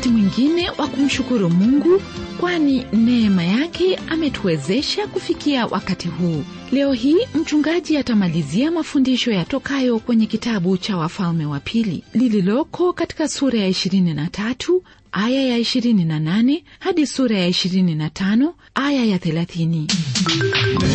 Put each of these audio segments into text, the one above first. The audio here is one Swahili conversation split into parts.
wakati mwingine wa kumshukuru mungu kwani neema yake ametuwezesha kufikia wakati huu leo hii mchungaji atamalizia mafundisho yatokayo kwenye kitabu cha wafalme wa pili lililoko katika sura ya 23 aya ya 28 hadi sura ya 25 aya ya 30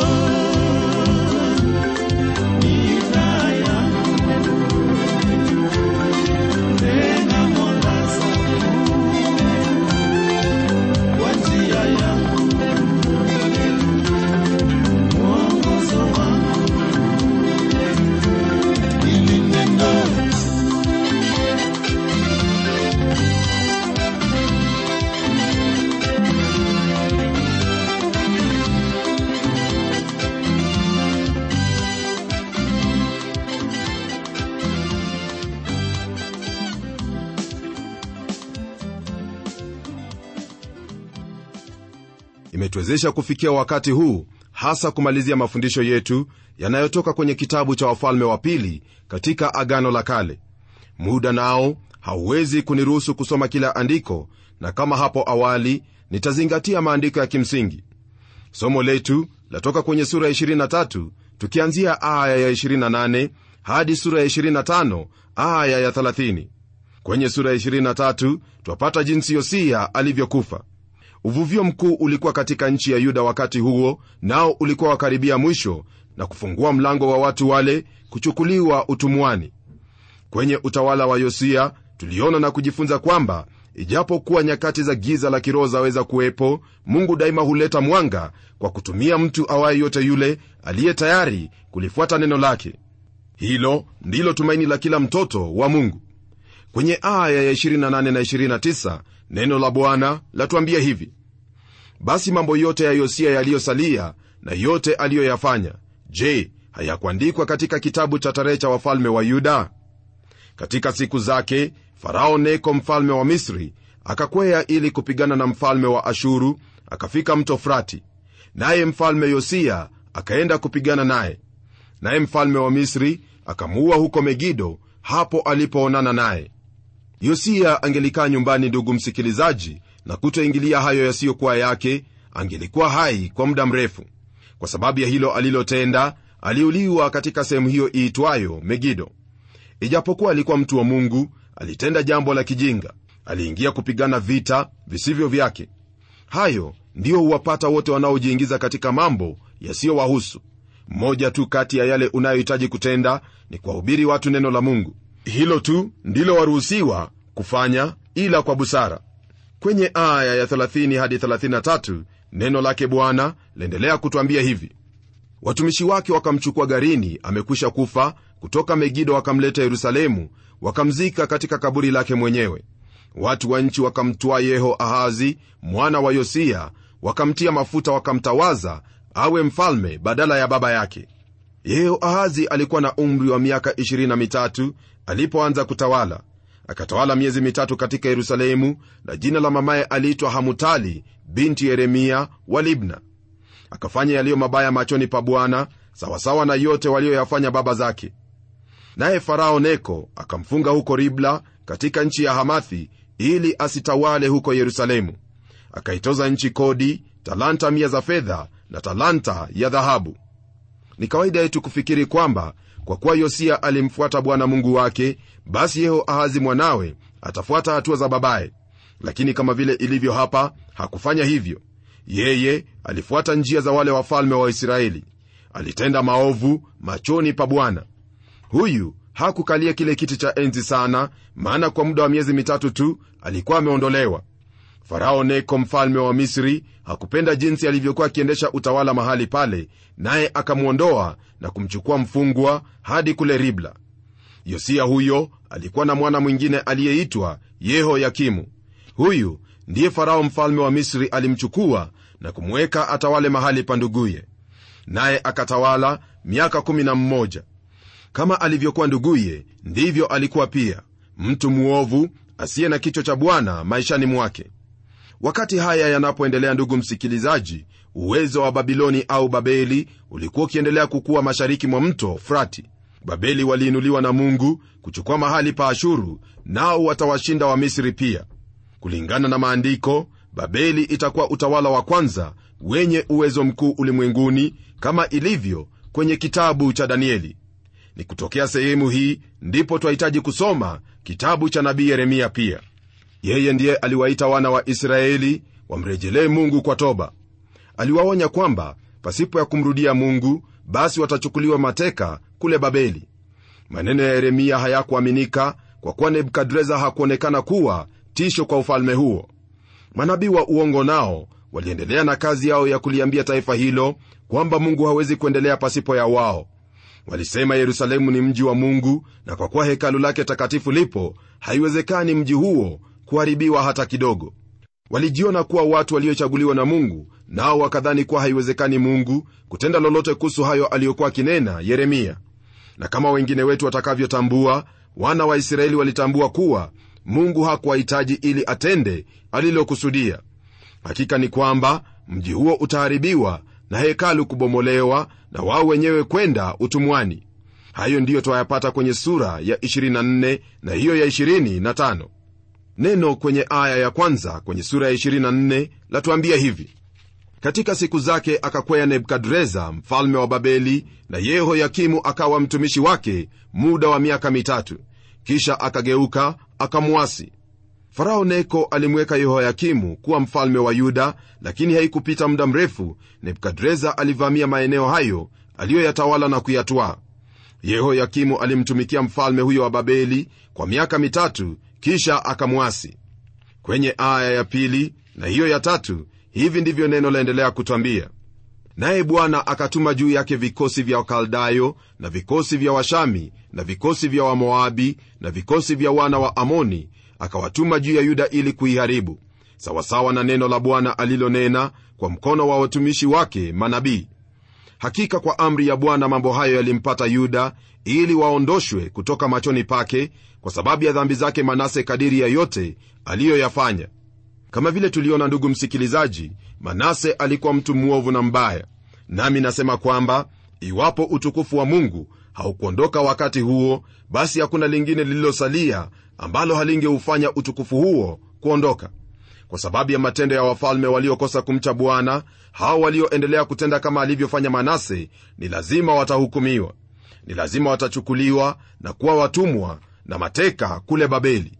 imetuwezesha kufikia wakati huu hasa kumalizia mafundisho yetu yanayotoka kwenye kitabu cha wafalme wa pili katika agano la kale muda nao hauwezi kuniruhusu kusoma kila andiko na kama hapo awali nitazingatia maandiko ya kimsingi somo letu latoka kwenye sura ya 23 tukianzia aya ya 28 hadi sura ya 25 aya ya 30 kwenye sura ya 23 twapata jinsi yosia alivyokufa uvuvio mkuu ulikuwa katika nchi ya yuda wakati huo nao ulikuwa wakaribia mwisho na kufungua mlango wa watu wale kuchukuliwa utumwani kwenye utawala wa yosia tuliona na kujifunza kwamba ijapokuwa nyakati za giza la kiroho zaweza kuwepo mungu daima huleta mwanga kwa kutumia mtu awaye yote yule aliye tayari kulifuata neno lake hilo ndilo tumaini la kila mtoto wa mungu kwenye aya ya 28 na 29 neno la bwana latuambia hivi basi mambo yote ya yosia yaliyosalia na yote aliyoyafanya je hayakuandikwa katika kitabu cha tarehe cha wafalme wa yuda katika siku zake farao neko mfalme wa misri akakwea ili kupigana na mfalme wa ashuru akafika mto frati naye mfalme yosia akaenda kupigana naye naye mfalme wa misri akamuua huko megido hapo alipoonana naye yosia angelikaa nyumbani ndugu msikilizaji na kutoingilia hayo yasiyokuwa yake angelikuwa hai kwa muda mrefu kwa sababu ya hilo alilotenda aliuliwa katika sehemu hiyo iitwayo megido ijapokuwa alikuwa mtu wa mungu alitenda jambo la kijinga aliingia kupigana vita visivyo vyake hayo ndiyo huwapata wote wanaojiingiza katika mambo yasiyowahusu mmoja tu kati ya yale unayohitaji kutenda ni kuwahubiri watu neno la mungu hilo tu ndilo waruhusiwa kufanya ila kwa busara kwenye aya ya 30 hadi 33 neno lake bwana laendelea kutwambia hivi watumishi wake wakamchukua garini amekwisha kufa kutoka megido wakamleta yerusalemu wakamzika katika kaburi lake mwenyewe watu wa nchi wakamtwaa yeho ahazi mwana wa yosia wakamtia mafuta wakamtawaza awe mfalme badala ya baba yake yeho ahazi alikuwa na umri wa miaka 23 alipoanza kutawala akatawala miezi mitatu katika yerusalemu na jina la mamaye aliitwa hamutali binti yeremia wa libna akafanya yaliyo mabaya machoni pa bwana sawasawa na yote walioyafanya baba zake naye farao neko akamfunga huko ribla katika nchi ya hamathi ili asitawale huko yerusalemu akaitoza nchi kodi talanta mia za fedha na talanta ya dhahabu ni kawaida yetu kufikiri kwamba kwa kuwa yosia alimfuata bwana mungu wake basi yeho ahazi mwanawe atafuata hatua za babaye lakini kama vile ilivyo hapa hakufanya hivyo yeye alifuata njia za wale wafalme wa israeli alitenda maovu machoni pa bwana huyu hakukalia kile kiti cha enzi sana maana kwa muda wa miezi mitatu tu alikuwa ameondolewa farao neko mfalme wa misri hakupenda jinsi alivyokuwa akiendesha utawala mahali pale naye akamwondoa na kumchukua mfungwa hadi kule ribla yosia huyo alikuwa na mwana mwingine aliyeitwa yehoyakimu huyu ndiye farao mfalme wa misri alimchukua na kumweka atawale mahali pa nduguye naye akatawala miaka 11 kama alivyokuwa nduguye ndivyo alikuwa pia mtu mwovu asiye na kichwa cha bwana maishani mwake wakati haya yanapoendelea ndugu msikilizaji uwezo wa babiloni au babeli ulikuwa ukiendelea kukuwa mashariki mwa mto frati babeli waliinuliwa na mungu kuchukua mahali pa ashuru nao watawashinda wamisri pia kulingana na maandiko babeli itakuwa utawala wa kwanza wenye uwezo mkuu ulimwenguni kama ilivyo kwenye kitabu cha danieli ni kutokea sehemu hii ndipo twahitaji kusoma kitabu cha nabii yeremia pia yeye ndiye aliwaita wana wa israeli wamrejelee mungu kwa toba aliwaonya kwamba pasipo ya kumrudia mungu basi watachukuliwa mateka kule babeli maneno ya yeremia hayakuaminika kwa kuwa nebukadreza hakuonekana kuwa tisho kwa ufalme huo manabii wa uongo nao waliendelea na kazi yao ya kuliambia taifa hilo kwamba mungu hawezi kuendelea pasipo ya wao walisema yerusalemu ni mji wa mungu na kwa kuwa hekalu lake takatifu lipo haiwezekani mji huo kuharibiwa hata kidogo walijiona kuwa watu waliochaguliwa na mungu nao wakadhani kuwa haiwezekani mungu kutenda lolote kuhusu hayo aliyokuwa akinena yeremia na kama wengine wetu watakavyotambua wana wa israeli walitambua kuwa mungu hakuwahitaji ili atende alilokusudia hakika ni kwamba mji huo utaharibiwa na hekalu kubomolewa na wao wenyewe kwenda utumwani hayo ndiyo twayapata kwenye sura ya 24 na hiyo ya 25 neno kwenye aya ya kwanza kwenye sura ya 24 latuambia hivi katika siku zake akakwea nebukadreza mfalme wa babeli na yehoyakimu akawa mtumishi wake muda wa miaka mitatu kisha akageuka akamwasi farao neko alimweka yehoyakimu kuwa mfalme wa yuda lakini haikupita muda mrefu nebukadreza alivamia maeneo hayo aliyoyatawala na kuyatwaa yehoyakimu alimtumikia mfalme huyo wa babeli kwa miaka mitatu kisha akamwasi kwenye aya ya pili na hiyo ya tatu hivi ndivyo neno laendelea kutwambia naye bwana akatuma juu yake vikosi vya wakaldayo na vikosi vya washami na vikosi vya wamoabi na vikosi vya wana wa amoni akawatuma juu ya yuda ili kuiharibu sawasawa na neno la bwana alilonena kwa mkono wa watumishi wake manabii hakika kwa amri ya bwana mambo hayo yalimpata yuda ili waondoshwe kutoka machoni pake kwa sababu ya dhambi zake manase kadiri ya yote aliyoyafanya kama vile tuliona ndugu msikilizaji manase alikuwa mtu mwovu na mbaya nami nasema kwamba iwapo utukufu wa mungu haukuondoka wakati huo basi hakuna lingine lililosalia ambalo halingeufanya utukufu huo kuondoka kwa sababu ya matendo ya wafalme waliokosa kumcha bwana hao walioendelea kutenda kama alivyofanya manase ni lazima watahukumiwa ni lazima watachukuliwa na kuwa watumwa na mateka kule babeli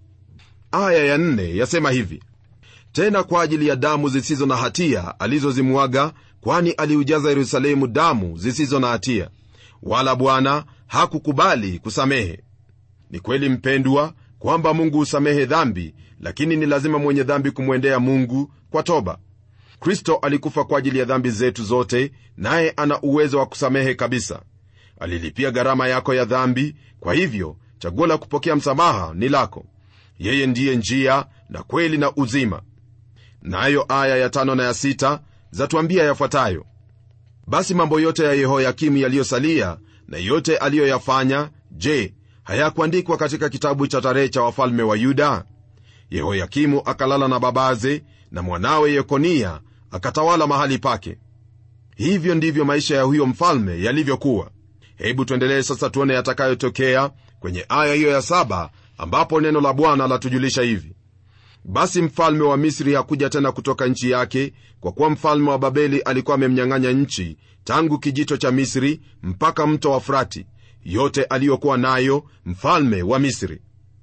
aya ya nne yasema hivi tena kwa ajili ya damu zisizo na hatia alizozimwaga kwani aliujaza yerusalemu damu zisizo na hatia wala bwana hakukubali kusamehe ni kweli mpendwa kwamba mungu husamehe dhambi lakini ni lazima mwenye dhambi kumwendea mungu kwa toba kristo alikufa kwa ajili ya dhambi zetu zote naye ana uwezo wa kusamehe kabisa alilipia gharama yako ya dhambi kwa hivyo chaguo la kupokea msamaha ni lako yeye ndiye njia na kweli na uzima nayo na aya ya tano na ya sita zatuambia yafuatayo basi mambo yote ya yehoyakimu yaliyosalia na yote aliyoyafanya je hayakuandikwa katika kitabu cha tarehe cha wafalme wa yuda yehoyakimu akalala na babaze na mwanawe yekonia akatawala mahali pake hivyo ndivyo maisha ya huyo mfalme yalivyokuwa hebu tuendelee sasa tuone yatakayotokea kwenye aya hiyo ya saba ambapo neno la bwana latujulisha hivi basi mfalme wa misri hakuja tena kutoka nchi yake kwa kuwa mfalme wa babeli alikuwa amemnyang'anya nchi tangu kijito cha misri mpaka mto wa frati yote aliyokuwa nayo mfalme wa misri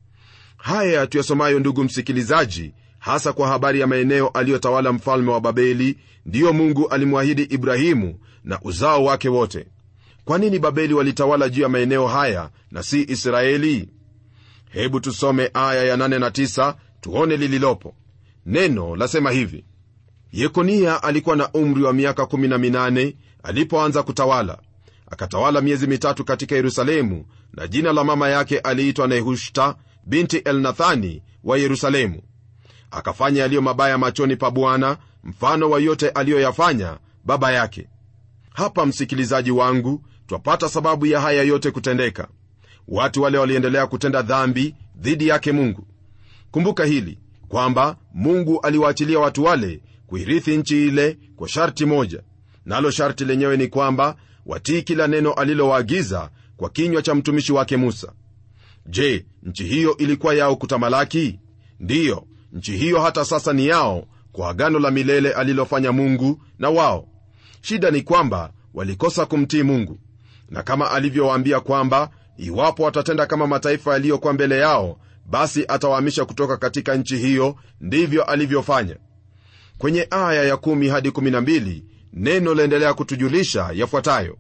haya tuyasomayo ndugu msikilizaji hasa kwa habari ya maeneo aliyotawala mfalme wa babeli ndiyo mungu alimwahidi ibrahimu na uzao wake wote kwa nini babeli walitawala juu ya maeneo haya na si israeli hebu tusome aya ya 8 na 9 tuone lililopo neno lasema hivi yekonia alikuwa na umri wa miaka 18 alipoanza kutawala akatawala miezi mitatu katika yerusalemu na jina la mama yake aliitwa nehushta binti elnathani wa yerusalemu akafanya yaliyo mabaya machoni pa bwana mfano wa yote aliyoyafanya baba yake hapa msikilizaji wangu twapata sababu ya haya yote kutendeka watu wale waliendelea kutenda dhambi dhidi yake mungu kumbuka hili kwamba mungu aliwaachilia watu wale kuirithi nchi ile kwa sharti moja nalo sharti lenyewe ni kwamba watii kila neno alilowaagiza kwa kinywa cha mtumishi wake musa je nchi hiyo ilikuwa yao kutamalaki ndiyo nchi hiyo hata sasa ni yao kwa agano la milele alilofanya mungu na wao shida ni kwamba walikosa kumtii mungu na kama alivyowaambia kwamba iwapo watatenda kama mataifa yaliyokuwa mbele yao basi atawahamisha kutoka katika nchi hiyo ndivyo alivyofanya kwenye aya ya 1 hadi 12 neno laendelea kutujulisha yafuatayo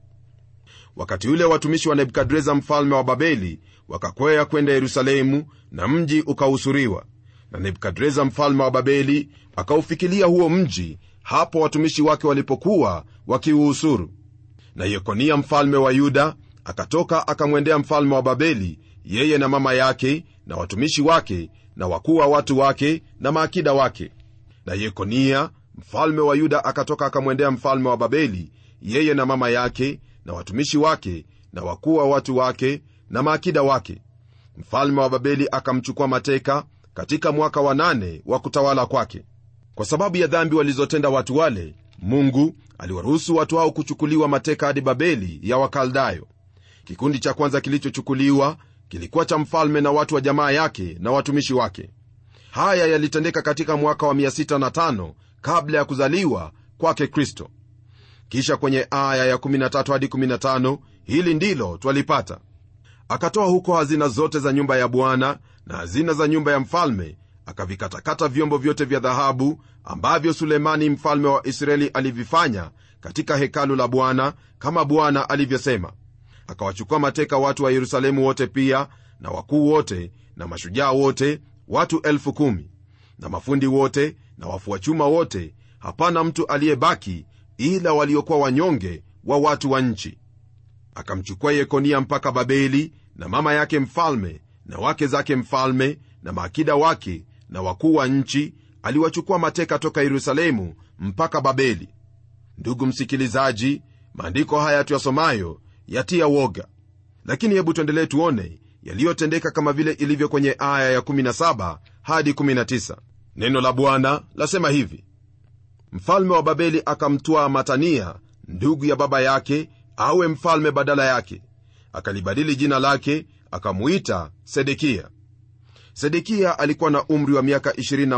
wakati ule watumishi wa nebukadreza mfalme wa babeli wakakwea kwenda yerusalemu na mji ukahusuriwa na nebukadreza mfalme wa babeli akaufikilia huo mji hapo watumishi wake walipokuwa wakiuhusuru na yekonia mfalme wa yuda akatoka akamwendea mfalme wa babeli yeye na mama yake na watumishi wake na wakuu wa watu wake na maakida wake na yekonia mfalme wa yuda akatoka akamwendea mfalme wa babeli yeye na mama yake na watumishi wake na wakuu wa watu wake na maakida wake mfalme wa babeli akamchukua mateka katika mwaka wa nane wa kutawala kwake kwa sababu ya dhambi walizotenda watu wale mungu aliwaruhusu watu hao kuchukuliwa mateka hadi babeli ya wakaldayo kikundi cha kwanza kilichochukuliwa kilikuwa cha mfalme na watu wa jamaa yake na watumishi wake haya yalitendeka katika mwaka wa 65 kabla ya kuzaliwa kwake kristo kisha kwenye aya ya 13 hadi 15 hili ndilo twalipata akatoa huko hazina zote za nyumba ya bwana na hazina za nyumba ya mfalme akavikatakata vyombo vyote vya dhahabu ambavyo sulemani mfalme wa israeli alivifanya katika hekalu la bwana kama bwana alivyosema akawachukua mateka watu wa yerusalemu wote pia na wakuu wote na mashujaa wote watu elfu kumi na mafundi wote na wafua chuma wote hapana mtu aliyebaki ila waliokuwa wanyonge wa watu wa nchi akamchukua yekonia mpaka babeli na mama yake mfalme na wake zake mfalme na maakida wake na wakuu wa nchi aliwachukua mateka toka yerusalemu mpaka babeli ndugu msikilizaji maandiko haya tuyasomayo yatia woga lakini hebu tuendelee tuone yaliyotendeka kama vile ilivyo kwenye aya ya 17 hadi 19 neno la bwana lasema hivi mfalme wa babeli akamtwaa matania ndugu ya baba yake awe mfalme badala yake akalibadili jina lake akamuita sedekia sedekia alikuwa na umri wa miaka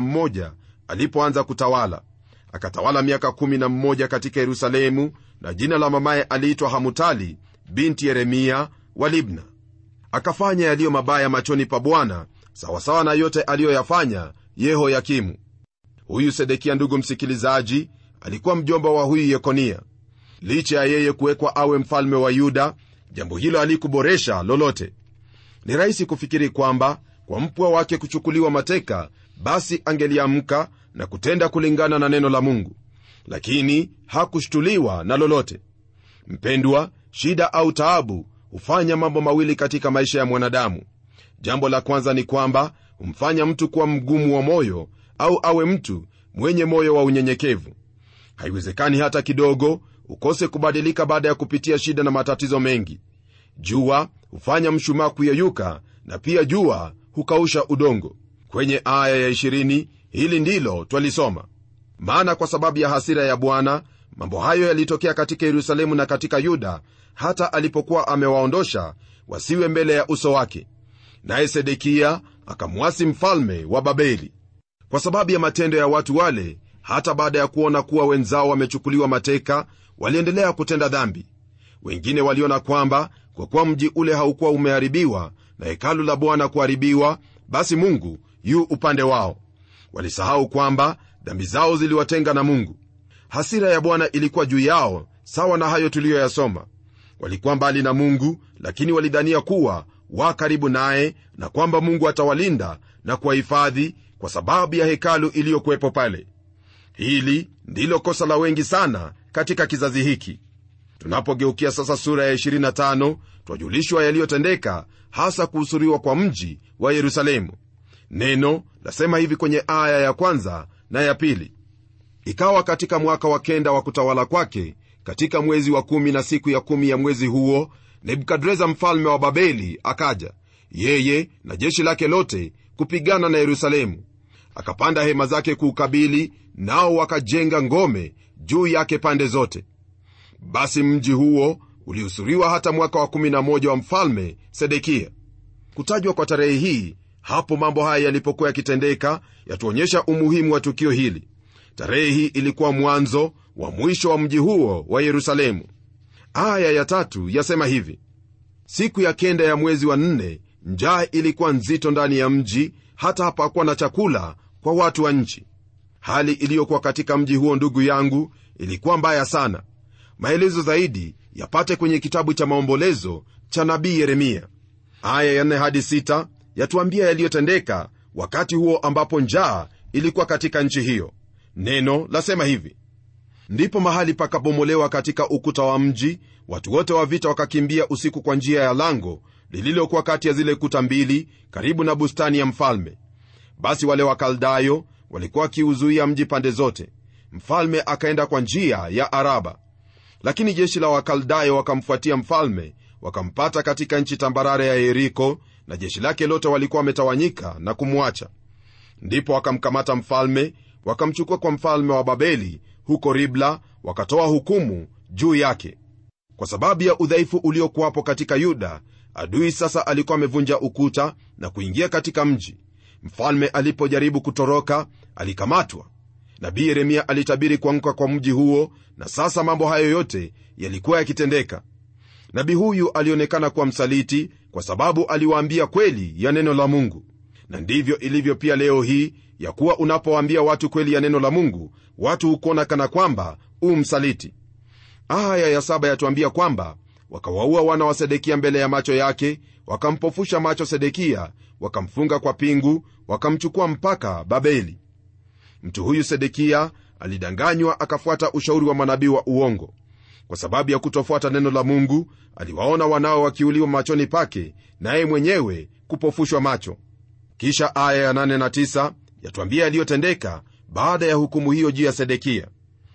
21 alipoanza kutawala akatawala miaka 11 katika yerusalemu na jina la mamaye aliitwa hamutali binti yeremia wa libna akafanya yaliyo mabaya machoni pa bwana sawasawa na yote aliyoyafanya yehoyakimu huyu sedekia ndugu msikilizaji alikuwa mjomba wa huyu yekonia licha ya yeye kuwekwa awe mfalme wa yuda jambo hilo halikuboresha lolote ni rahisi kufikiri kwamba kwa mpwa wake kuchukuliwa mateka basi angeliamka na kutenda kulingana na neno la mungu lakini hakushtuliwa na lolote mpendwa shida au taabu hufanya mambo mawili katika maisha ya mwanadamu jambo la kwanza ni kwamba humfanya mtu kuwa mgumu wa moyo au awe mtu mwenye moyo wa unyenyekevu haiwezekani hata kidogo ukose kubadilika baada ya kupitia shida na matatizo mengi jua hufanya mshumaa kuyeyuka na pia jua hukausha udongo kwenye aya ya 20 hili ndilo twalisoma maana kwa sababu ya hasira ya bwana mambo hayo yalitokea katika yerusalemu na katika yuda hata alipokuwa amewaondosha wasiwe mbele ya uso wake naye sedekia akamwasi mfalme wa babeli kwa sababu ya matendo ya watu wale hata baada ya kuona kuwa wenzao wamechukuliwa mateka waliendelea kutenda dhambi wengine waliona kwamba kwa kuwa mji ule haukuwa umeharibiwa na hekalu la bwana kuharibiwa basi mungu yu upande wao walisahau kwamba dhambi zao ziliwatenga na mungu hasira ya bwana ilikuwa juu yao sawa na hayo tuliyoyasoma walikuwa mbali na mungu lakini walidhania kuwa wa karibu naye na kwamba mungu atawalinda na kuwahifadhi kwa sababu ya hekalu iliyokuwepo pale hili ndilo kosa la wengi sana katika kizazi hiki tunapogeukia sasa sura ya 25 twajulishwa yaliyotendeka hasa kuhusuriwa kwa mji wa yerusalemu neno lasema hivi kwenye aya ya kwanza na ya pili ikawa katika mwaka wa kenda wa kutawala kwake katika mwezi wa kumi na siku ya kumi ya mwezi huo nebukadreza mfalme wa babeli akaja yeye na jeshi lake lote kupigana na yerusalemu akapanda hema zake kuukabili nao wakajenga ngome juu yake pande zote basi mji huo ulihusuriwa hata mwaka wa 11 wa mfalme sedekia kutajwa kwa tarehe hii hapo mambo haya yalipokuwa yakitendeka yatuonyesha umuhimu wa tukio hili tarehe hii ilikuwa mwanzo wa mwisho wa mji huo wa yerusalemu aya ya tatu yasema hivi siku ya kenda ya mwezi wa nne njaa ilikuwa nzito ndani ya mji hata hapakuwa na chakula kwa watu wa nchi hali iliyokuwa katika mji huo ndugu yangu ilikuwa mbaya sana maelezo zaidi yapate kwenye kitabu cha maombolezo cha nabii yeremia aya ya 4 hadi 6 yatuambia yaliyotendeka wakati huo ambapo njaa ilikuwa katika nchi hiyo neno lasema hivi ndipo mahali pakabomolewa katika ukuta wa mji watu wote wa vita wakakimbia usiku kwa njia ya lango lililokuwa kati ya zile kuta mbili karibu na bustani ya mfalme basi wale wakaldayo walikuwa wakiuzuia mji pande zote mfalme akaenda kwa njia ya araba lakini jeshi la wakaldayo wakamfuatia mfalme wakampata katika nchi tambarare ya yeriko na jeshi lake lote walikuwa wametawanyika na kumwacha ndipo wakamkamata mfalme wakamchukua kwa mfalme wa babeli huko ribla wakatoa hukumu juu yake kwa sababu ya udhaifu uliokuwapo katika yuda adui sasa alikuwa amevunja ukuta na kuingia katika mji mfalme alipojaribu kutoroka alikamatwa nabii yeremia alitabiri kuanguka kwa mji huo na sasa mambo hayo yote yalikuwa yakitendeka nabii huyu alionekana kuwa msaliti kwa sababu aliwaambia kweli ya neno la mungu na ndivyo ilivyo pia leo hii ya kuwa unapowaambia watu kweli ya neno la mungu watu hukuona kana kwamba u msaliti aya ya saba yatuambia kwamba wakawaua wana wa sedekia mbele ya macho yake wakampofusha macho sedekia wakamfunga kwa pingu wakamchukua mpaka babeli mtu huyu sedekia alidanganywa akafuata ushauri wa manabii wa uongo kwa sababu ya kutofuata neno la mungu aliwaona wanao wakiuliwa machoni pake naye mwenyewe kupofushwa macho kisha aya ya 8 na 9 yatuambia yaliyotendeka baada ya hukumu hiyo juu ya sedekia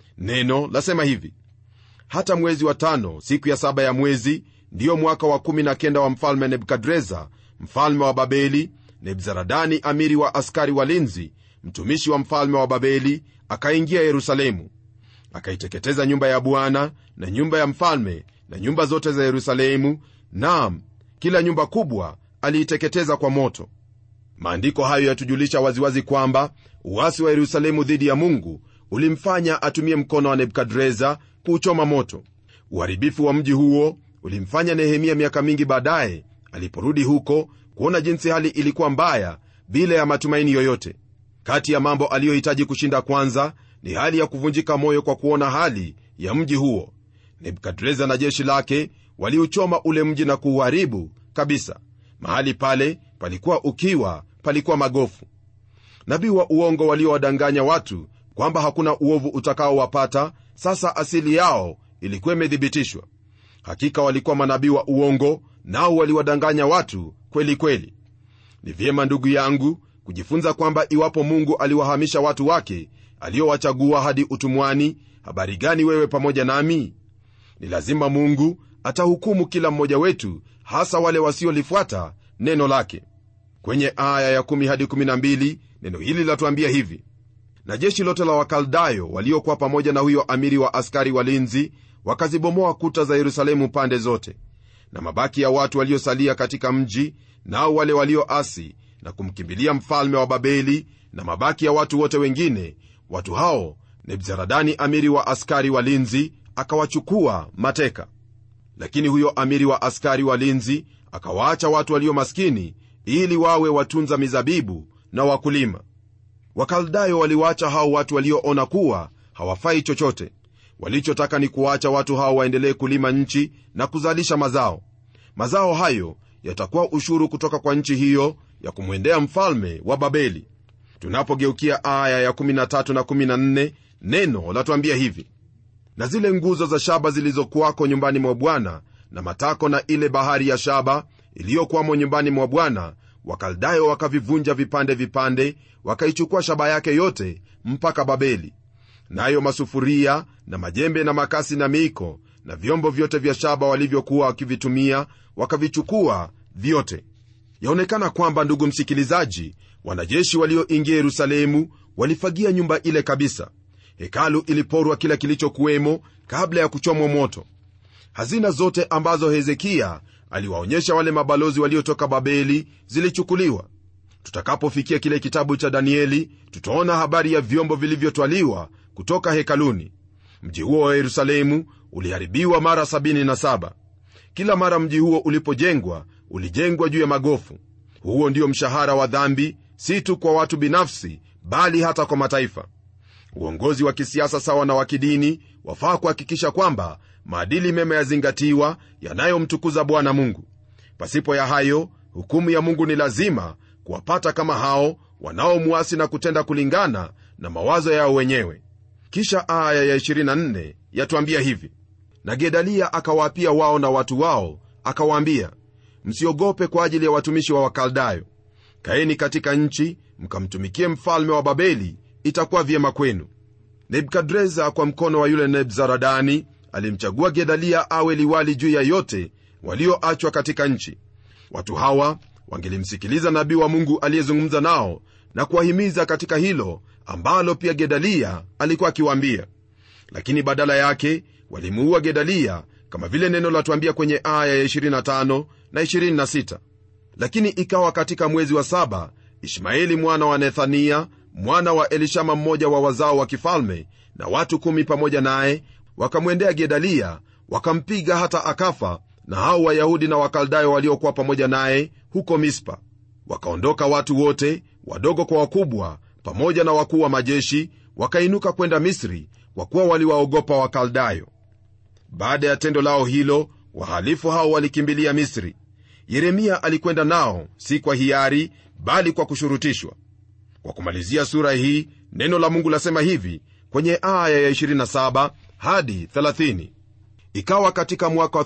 neno lasema hivi hata mwezi wa tano siku ya saba ya mwezi ndiyo mwaka wa kumi na kenda wa mfalme nebukadreza mfalme wa babeli nebzaradani amiri wa askari walinzi mtumishi wa mfalme wa babeli akaingia yerusalemu akaiteketeza nyumba ya bwana na nyumba ya mfalme na nyumba zote za yerusalemu nam kila nyumba kubwa aliiteketeza kwa moto maandiko hayo yatujulisha waziwazi kwamba uwasi wa yerusalemu dhidi ya mungu ulimfanya atumie mkono wa nebukadreza kuuchoma moto uharibifu wa mji huo ulimfanya nehemia miaka mingi baadaye aliporudi huko kuona jinsi hali ilikuwa mbaya bila ya matumaini yoyote kati ya mambo aliyohitaji kushinda kwanza ni hali ya kuvunjika moyo kwa kuona hali ya mji huo nebukadreza na jeshi lake waliuchoma ule mji na kuuharibu kabisa mahali pale palikuwa ukiwa palikuwa magofu nabii wa uongo waliowadanganya watu kwamba hakuna uovu utakaowapata sasa asili yao ilikuwa imethibitishwa hakika walikuwa manabii wa uongo nao waliwadanganya watu kweli kweli ni vyema ndugu yangu kujifunza kwamba iwapo mungu aliwahamisha watu wake aliowachagua hadi utumwani habari gani wewe pamoja nami ni lazima mungu atahukumu kila mmoja wetu hasa wale wasiolifuata neno lake kwenye aya ya 1 hadi 12 neno hili latuambia hivi na jeshi lote la wakaldayo waliokuwa pamoja na huyo amiri wa askari walinzi wakazibomoa kuta za yerusalemu pande zote na mabaki ya watu waliosalia katika mji nao wale walioasi na kumkimbilia mfalme wa babeli na mabaki ya watu wote wengine watu hao nebzaradani amiri wa askari walinzi akawachukua mateka lakini huyo amiri wa askari walinzi akawaacha watu walio maskini ili wawe watunza mizabibu na wakulima wakaldayo waliwaacha hao watu walioona kuwa hawafai chochote walichotaka ni kuwaacha watu hao waendelee kulima nchi na kuzalisha mazao mazao hayo yatakuwa ushuru kutoka kwa nchi hiyo ya kumwendea mfalme wa babeli tunapogeukia aya ya 13 na 14 neno latuambia hivi na zile nguzo za shaba zilizokuwako nyumbani mwa bwana na matako na ile bahari ya shaba iliyokuwamo nyumbani mwa bwana wakaldayo wakavivunja vipande vipande wakaichukua shaba yake yote mpaka babeli nayo masufuria na majembe na makasi na miiko na vyombo vyote vya shaba walivyokuwa wakivitumia wakavichukua vyote yaonekana kwamba ndugu msikilizaji wanajeshi walioingia yerusalemu walifagia nyumba ile kabisa hekalu iliporwa kila kilichokuwemo kabla ya kuchomwa moto hazina zote ambazo hezekiya aliwaonyesha wale mabalozi waliotoka babeli zilichukuliwa tutakapofikia kile kitabu cha danieli tutaona habari ya vyombo vilivyotwaliwa kutoka hekaluni mji huo wa yerusalemu uliharibiwa mara 77 kila mara mji huo ulipojengwa ulijengwa juu ya magofu huo ndio mshahara wa dhambi si tu kwa watu binafsi bali hata kwa mataifa uongozi wa kisiasa sawa na wa kidini wafaa kuhakikisha kwamba maadili mema yazingatiwa yanayomtukuza bwana mungu pasipo ya hayo hukumu ya mungu ni lazima kuwapata kama hao wanaomuasi na kutenda kulingana na mawazo yao wenyewe kisha aya ya 24 yatuambia hivi na gedalia akawaapia wao na watu wao akawaambia msiogope kwa ajili ya watumishi wa wakaldayo kaeni katika nchi mkamtumikie mfalme wa babeli itakuwa vyema kwenu nebukadreza kwa mkono wa yule nebzaradani alimchagua gedalia awe liwali juu ya yote walioachwa katika nchi watu hawa wangelimsikiliza nabii wa mungu aliyezungumza nao na kuwahimiza katika hilo ambalo pia gedalia alikuwa akiwaambia lakini badala yake walimuua gedalia kama vile neno latuambia kwenye aya ya 25 na 26 lakini ikawa katika mwezi wa saba ishmaeli mwana wa nethania mwana wa elishama mmoja wa wazao wa kifalme na watu kumi pamoja naye wakamwendea gedalia wakampiga hata akafa na hao wayahudi na wakaldayo waliokuwa pamoja naye huko mispa wakaondoka watu wote wadogo kwa wakubwa pamoja na wakuu wa majeshi wakainuka kwenda misri kwa kuwa waliwaogopa wakaldayo baada ya tendo lao hilo wahalifu hao walikimbilia misri yeremia alikwenda nao si kwa hiari bali kwa kushurutishwa kwa kumalizia sura hii neno la mungu lasema hivi kwenye aya ya 27 hadi 30 ikawa katika mwaka wa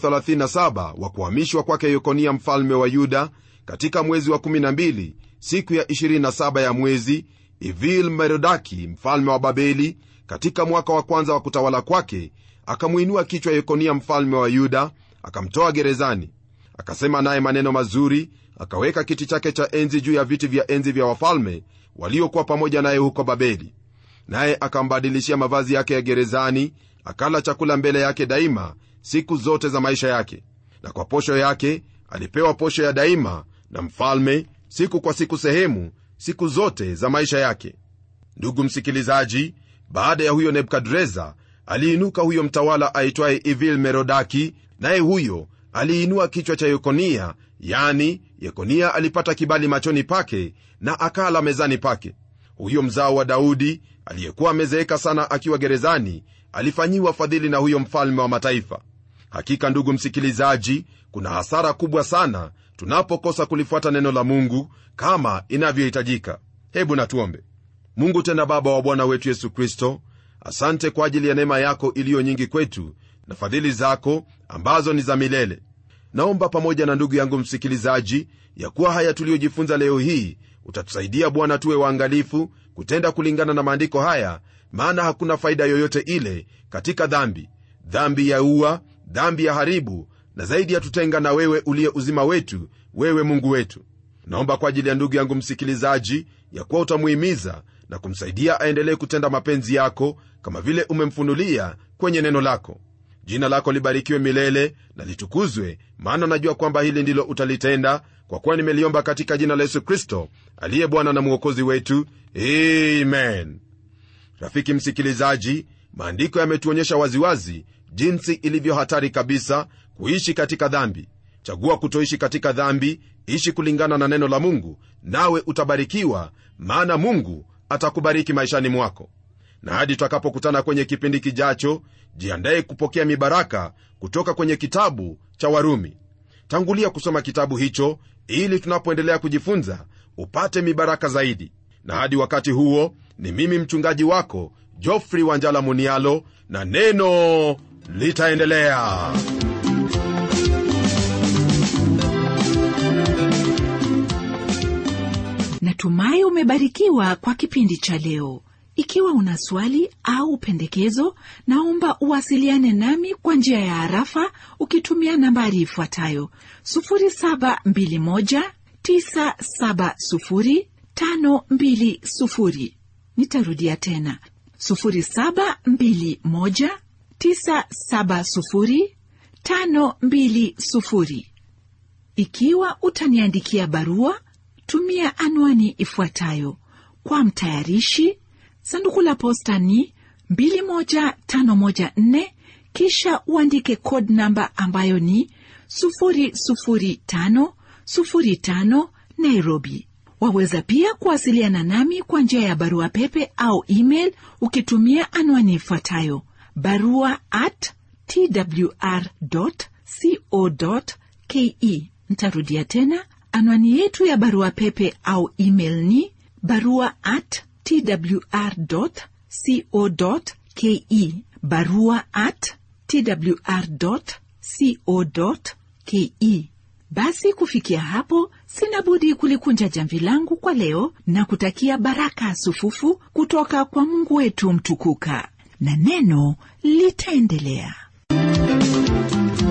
37 wa kuhamishwa kwake yekonia mfalme wa yuda katika mwezi wa 12 siku ya 27 ya mwezi ivil merodaki mfalme wa babeli katika mwaka wa kwanza wa kutawala kwake akamwinua kichwa yekonia mfalme wa yuda akamtoa gerezani akasema naye maneno mazuri akaweka kiti chake cha enzi juu ya viti vya enzi vya wafalme waliokuwa pamoja naye huko babeli naye akambadilishia mavazi yake ya gerezani akala chakula mbele yake daima siku zote za maisha yake na kwa posho yake alipewa posho ya daima na mfalme siku kwa siku sehemu siku zote za maisha yake ndugu msikilizaji baada ya huyo nebukadreza aliinuka huyo mtawala aitwaye ivil merodaki naye huyo aliinua kichwa cha yekonia yani yekonia alipata kibali machoni pake na akala mezani pake huyo mzao wa daudi aliyekuwa amezeeka sana akiwa gerezani alifanyiwa fadhili na huyo mfalme wa mataifa hakika ndugu msikilizaji kuna hasara kubwa sana tunapokosa kulifuata neno la mungu kama inavyohitajika hebu natuombe mungu tena baba wa bwana wetu yesu kristo asante kwa ajili ya neema yako iliyo nyingi kwetu na fadhili zako ambazo ni za milele naomba pamoja na ndugu yangu msikilizaji ya kuwa haya tuliyojifunza leo hii utatusaidia bwana tuwe waangalifu kutenda kulingana na maandiko haya maana hakuna faida yoyote ile katika dhambi dhambi ya ua dhambi ya haribu na zaidi yatutenga na wewe uliye uzima wetu wewe mungu wetu naomba kwa ajili ya ndugu yangu msikilizaji ya kuwa utamuhimiza na kumsaidia aendelee kutenda mapenzi yako kama vile umemfunulia kwenye neno lako jina lako libarikiwe milele na litukuzwe maana najua kwamba hili ndilo utalitenda kwa kuwa nimeliomba katika jina la yesu kristo aliye bwana na mwokozi wetu amen rafiki msikilizaji maandiko yametuonyesha waziwazi jinsi ilivyo hatari kabisa kuishi katika dhambi chagua kutoishi katika dhambi ishi kulingana na neno la mungu nawe utabarikiwa maana mungu atakubariki maishani mwako na hadi tutakapokutana kwenye kipindi kijacho jiandaye kupokea mibaraka kutoka kwenye kitabu cha warumi tangulia kusoma kitabu hicho ili tunapoendelea kujifunza upate mibaraka zaidi na hadi wakati huo ni mimi mchungaji wako jofri wanjala munialo na neno litaendelea natumai umebarikiwa kwa kipindi cha leo ikiwa una swali au pendekezo naomba uwasiliane nami kwa njia ya harafa ukitumia nambari ifuatayo 721970520 nitarudia tena 721970520 ikiwa utaniandikia barua tumia anwani ifuatayo kwa mtayarishi sanduku la posta ni 21514 kisha uandike code namba ambayo ni 00505 nairobi waweza pia kuwasiliana nami kwa njia ya barua pepe au email ukitumia anwani ifuatayo barua at twr co ke ntarudia tena anwani yetu ya barua pepe au email ni barua at twr co ke barua at twr co ke basi kufikia hapo sina budi kulikunja jamvi langu kwa leo na kutakia baraka sufufu kutoka kwa mungu wetu mtukuka na neno litaendelea